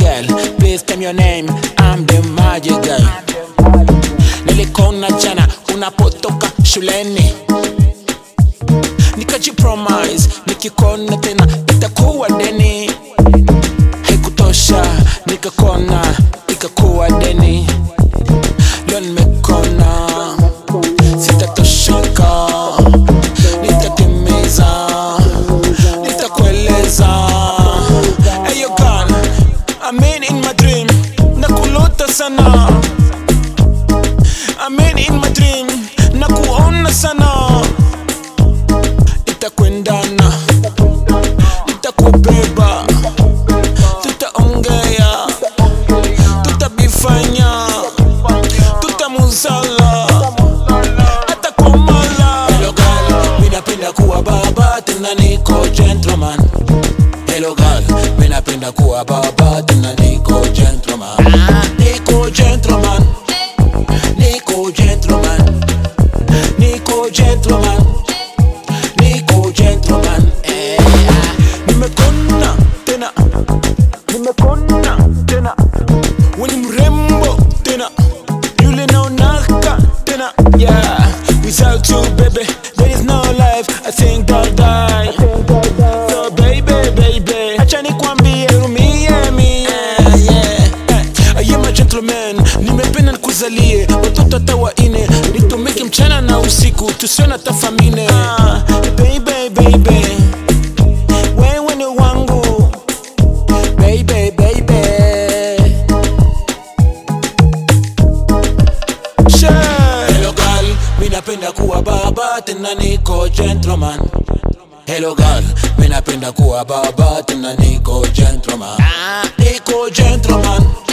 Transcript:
girl, please tell me your name. I'm the magic guy. Nilikona jana unapotoka shuleni, nikajipromise nikikona tena itakuwa deni. Haikutosha, nikakona ikakuwa deni. Leo nimekona, sitatosheka, nitatimiza, nitakueleza. Hey yo girl, I'm in in my dream, nakulota sana. I'm in in my dream, nakuona sana. Itakwendana, nitakubeba, tutaongea, tutabifanya, tutamuzala hata kwa mala. Hello girl, mi napenda kuwa baba tena niko gentleman. Hello girl, mi napenda kuwa baba tena niko gentleman. Niko gentleman, niko gentleman, niko gentleman, niko gentleman. Eh, ah, nimekona tena, nimekona tena, we ni mrembo tena, yule naonaka tena, yeah. Without you baby, there is no life. I think I'll die. So baby, baby, acha nikwambie rumie mie yeah. Eh, I am a gentleman, nimependa nikuzalie watoto hata waine, nitumike mchana na usiku tusione hata famine. Ah, baby, baby, wewe ni wangu baby, baby. Share. Hello girl, mi napenda kuwa baba tena niko gentleman. Hello girl, mi napenda kuwa baba tena niko gentleman. Ah, niko gentleman.